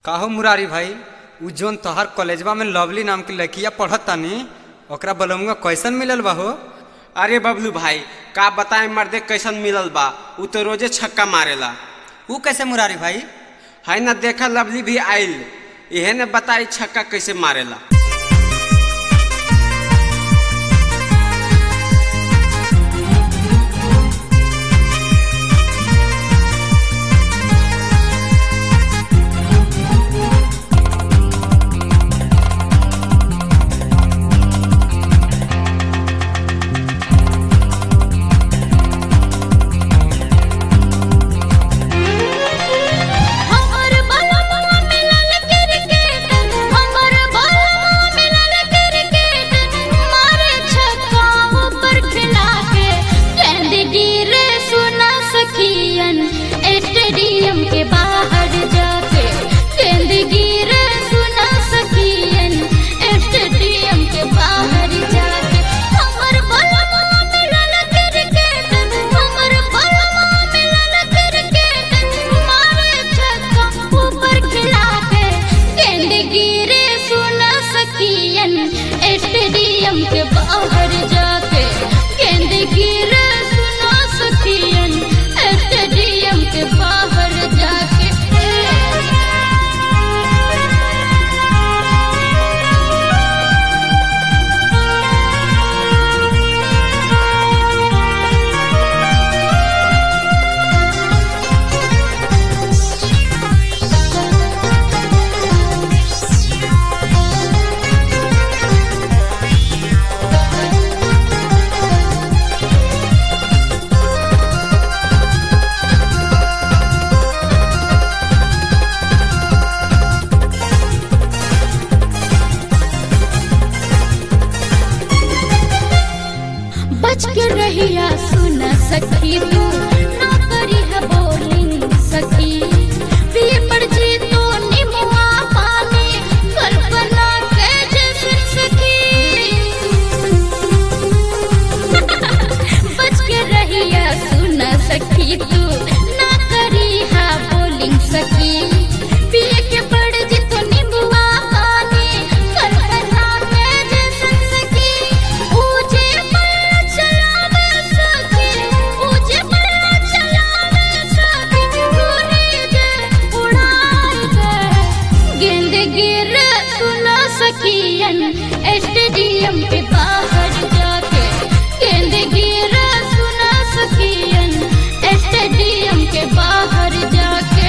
काहो मुरारी भाई उ जोन तोहर कॉलेजवा में लवली नाम के लड़किया पढ़त तानी ओकरा बलमुआ कैसन मिलल बा हो अरे बबलू भाई का बताए मर्दे कैसन मिलल बा उ तो रोजे छक्का मारेला उ कैसे मुरारी भाई है ना देखा लवली भी आइल इहे ने बताई छक्का कैसे मारेला हमर बलवा मिलल क्रिकेट हमर बलवा मिलल क्रिकेट मारे छक्का ऊपर खिला के गेंद गिरे सुना सखियन स्टेडियम के बाहर जाके गेंद गिरे सुना सखियन स्टेडियम के बाहर जाके हमर बलवा मिलल क्रिकेट हमर बलवा मिलल क्रिकेट मारे छक्का ऊपर खिला के गेंद गिरे सुना सखियन स्टेडियम के बाहर जाके गेंद गिरे सुना सखियन स्टेडियम के बाहर जाके बच के रहिया सुना सखी तू ना करी है बोलिंग सखी पिए पड़ जी तो निमुआ पानी कल्पना के जैसे सखी बच के रहिया सुना सखी तू ना करी है बोलिंग सखी पिए के पड़ जी तो निमुआ पानी कल्पना के जैसे सखी ऊंचे पर चलावे सखी ऊंचे पर चलावे सखी गोली दे उड़ाई दे गेंद गिर सुना सखियन स्टेडियम के बाहर जाके गेंद गिर सुना सखियन स्टेडियम के बाहर जाके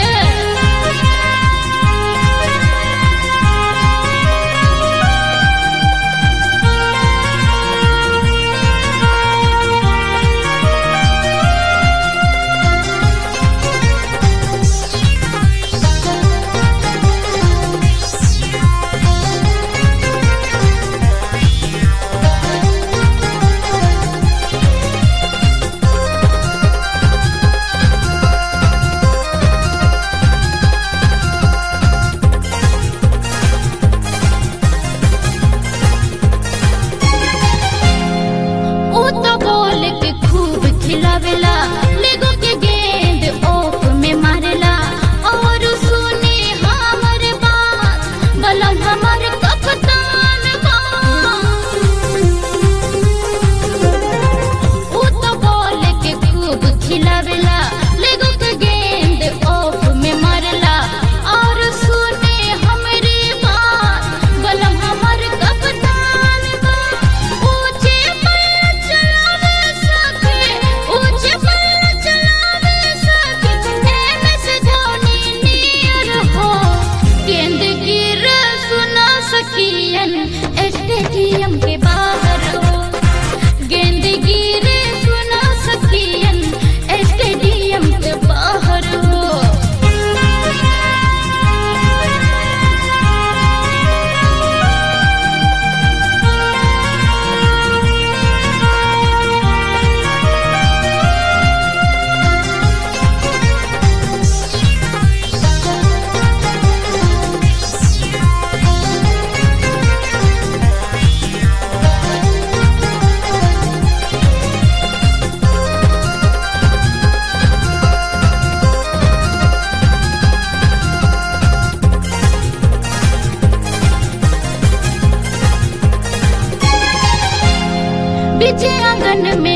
मन में